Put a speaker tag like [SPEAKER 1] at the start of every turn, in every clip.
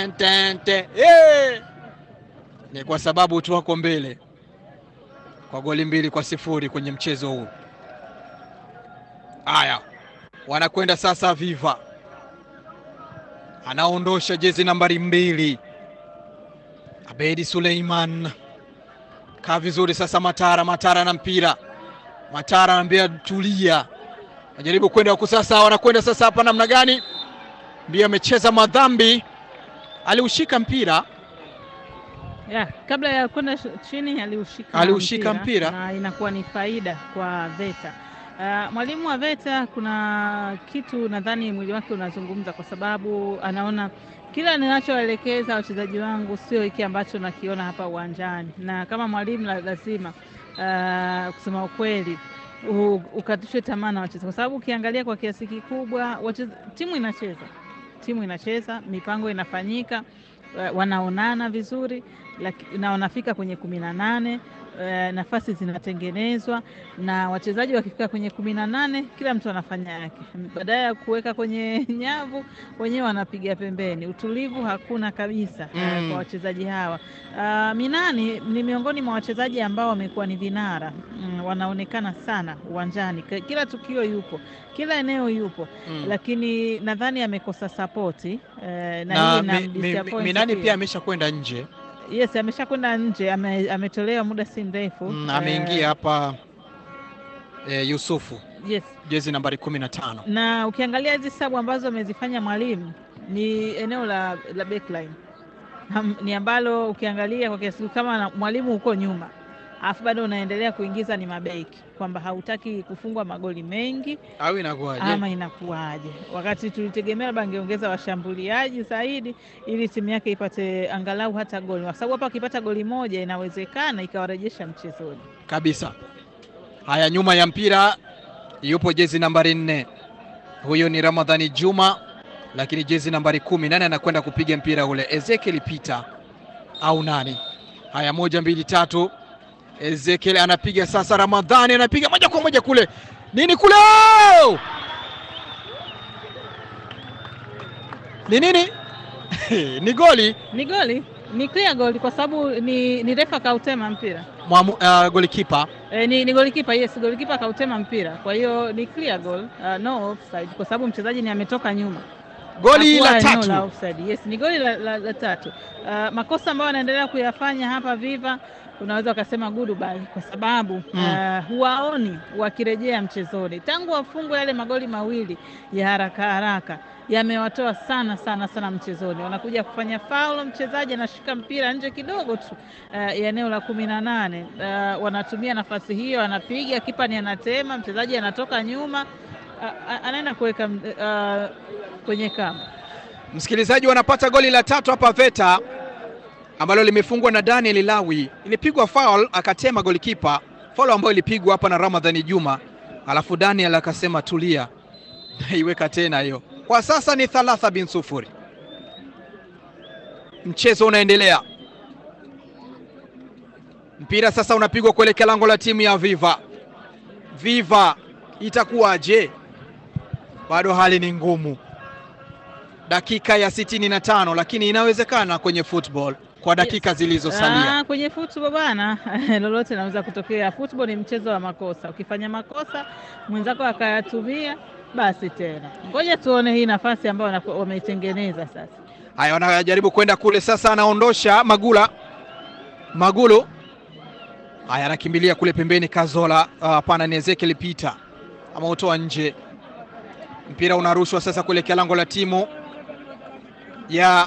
[SPEAKER 1] ten, ten, ten. Hey! Ni kwa sababu tu wako mbele kwa goli mbili kwa sifuri kwenye mchezo huu. Haya, wanakwenda sasa. Viva anaondosha jezi nambari mbili, Abedi Suleiman kaa vizuri sasa. Matara, Matara na mpira, Matara anaambia tulia, najaribu kwenda huku sasa. Wanakwenda sasa hapa namna gani? Ndio amecheza madhambi, aliushika mpira
[SPEAKER 2] Ya, kabla ya kwenda chini aliushika
[SPEAKER 1] Aliushika mpira.
[SPEAKER 2] na inakuwa ni faida kwa VETA. Uh, mwalimu wa VETA kuna kitu nadhani mwili wake unazungumza, kwa sababu anaona kila ninachoelekeza wachezaji wangu sio hiki ambacho nakiona hapa uwanjani, na kama mwalimu la- lazima uh, kusema ukweli u- ukatishwe tamaa na wachezaji, kwa sababu ukiangalia kwa kiasi kikubwa wacheza, timu inacheza timu inacheza, mipango inafanyika, wa- wanaonana vizuri laki- na wanafika kwenye kumi na nane eh, nafasi zinatengenezwa na wachezaji wakifika kwenye kumi na nane kila mtu anafanya yake, baadaye ya kuweka kwenye nyavu wenyewe wanapiga pembeni. Utulivu hakuna kabisa eh,
[SPEAKER 1] Mm.
[SPEAKER 2] kwa wachezaji hawa. Ah, Minani ni miongoni mwa wachezaji ambao wamekuwa ni vinara mm, wanaonekana sana uwanjani, K- kila tukio yupo, kila eneo yupo
[SPEAKER 1] Mm.
[SPEAKER 2] lakini nadhani amekosa sapoti eh, na,
[SPEAKER 1] na
[SPEAKER 2] hii
[SPEAKER 1] mi, mi, mi,
[SPEAKER 2] inamdisappoint
[SPEAKER 1] Minani
[SPEAKER 2] pia.
[SPEAKER 1] pia amesha kwenda nje
[SPEAKER 2] Yes, ameshakwenda nje, ame, ametolewa muda si mrefu
[SPEAKER 1] mm,
[SPEAKER 2] eh,
[SPEAKER 1] ameingia hapa eh, Yusufu
[SPEAKER 2] yes,
[SPEAKER 1] jezi nambari kumi na tano
[SPEAKER 2] na ukiangalia hizi sabu ambazo amezifanya mwalimu ni eneo la, la backline Ham- ni ambalo ukiangalia kwa kiasi kama na- mwalimu huko nyuma alafu bado unaendelea kuingiza ni mabeki, kwamba hautaki kufungwa magoli mengi
[SPEAKER 1] au inakuwaje?
[SPEAKER 2] ama inakuwaje, wakati tulitegemea labda angeongeza washambuliaji zaidi ili timu yake ipate angalau hata goli, kwa sababu hapa akipata goli moja inawezekana ikawarejesha mchezoni.
[SPEAKER 1] kabisa. Haya, nyuma ya mpira yupo jezi nambari nne, huyo ni Ramadhani Juma, lakini jezi nambari kumi, nani anakwenda kupiga mpira ule? Ezekiel Peter au nani? Haya, moja mbili tatu, Ezekiel anapiga sasa, Ramadhani anapiga moja kwa moja kule, nini kule, ni nini? ni goli
[SPEAKER 2] Ni goli, ni clear goli kwa sababu ni, ni refa kautema mpira
[SPEAKER 1] mwamu, uh, golikipa
[SPEAKER 2] e, ni, ni golikipa yes, golikipa kautema mpira, kwa hiyo ni clear goal, uh, no offside kwa sababu mchezaji ni ametoka nyuma
[SPEAKER 1] goli
[SPEAKER 2] Hakuwa
[SPEAKER 1] la
[SPEAKER 2] eneo
[SPEAKER 1] tatu.
[SPEAKER 2] la offside. Yes, ni goli la, la, la tatu. Uh, makosa ambayo anaendelea kuyafanya hapa Viva unaweza ukasema goodbye kwa sababu
[SPEAKER 1] Mm.
[SPEAKER 2] uh, huwaoni wakirejea mchezoni tangu wafungwe yale magoli mawili ya haraka haraka yamewatoa sana sana sana mchezoni. Wanakuja kufanya faulo, mchezaji anashika mpira nje kidogo tu uh, ya eneo la kumi na nane. Uh, wanatumia nafasi hiyo, anapiga kipa ni anatema, mchezaji anatoka nyuma uh, anaenda kuweka uh, kwenye kamba.
[SPEAKER 1] Msikilizaji, wanapata goli la tatu hapa VETA ambalo limefungwa na Daniel Lawi. Ilipigwa foul akatema golikipa, foul ambayo ilipigwa hapa na Ramadhani Juma, alafu Daniel akasema tulia, naiweka tena hiyo. Kwa sasa ni thalatha bin sufuri, mchezo unaendelea. Mpira sasa unapigwa kuelekea lango la timu ya Viva. Viva itakuwaje? Bado hali ni ngumu dakika ya sitini na tano lakini inawezekana kwenye football kwa dakika zilizosalia.
[SPEAKER 2] Ah, kwenye football bana, lolote linaweza kutokea. Football ni mchezo wa makosa. Ukifanya makosa mwenzako akayatumia, basi tena ngoja tuone hii nafasi ambayo wanaku- wameitengeneza sasa.
[SPEAKER 1] Haya, wanajaribu kwenda kule sasa, anaondosha Magula Magulu. Haya, anakimbilia kule pembeni, Kazola. Ah, Hapana, ni Ezekiel Peter ameutoa nje. Mpira unarushwa sasa kuelekea lango la timu ya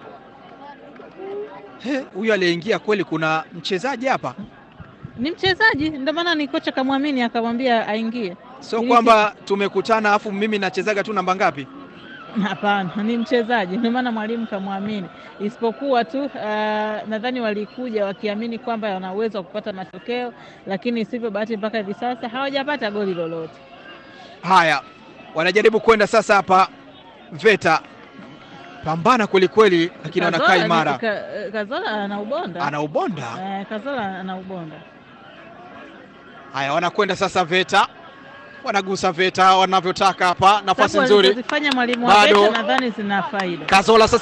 [SPEAKER 1] He, huyu aliyeingia kweli, kuna mchezaji hapa,
[SPEAKER 2] Ni mchezaji, ndio maana ni kocha kamwamini akamwambia aingie.
[SPEAKER 1] sio
[SPEAKER 2] Ili-
[SPEAKER 1] kwamba tumekutana afu mimi nachezaga tu namba ngapi.
[SPEAKER 2] Hapana, ni mchezaji, ndio maana mwalimu kamwamini. Isipokuwa tu ah, nadhani walikuja wakiamini kwamba wana uwezo wa kupata matokeo, lakini sivyo bahati, mpaka hivi sasa hawajapata goli lolote.
[SPEAKER 1] Haya, wanajaribu kwenda sasa hapa VETA, pambana kweli kweli, lakini wanakaa
[SPEAKER 2] Kazola ni-
[SPEAKER 1] imara,
[SPEAKER 2] Ka- Kazola ana ubonda
[SPEAKER 1] ana ubonda.
[SPEAKER 2] Eh, Kazola ana ubonda.
[SPEAKER 1] Haya, wanakwenda sasa VETA, wanagusa VETA wanavyotaka hapa, nafasi
[SPEAKER 2] Sababu
[SPEAKER 1] nzuri,
[SPEAKER 2] alizozifanya mwalimu wa
[SPEAKER 1] Bado.
[SPEAKER 2] VETA nadhani zina faida.
[SPEAKER 1] Kazola sasa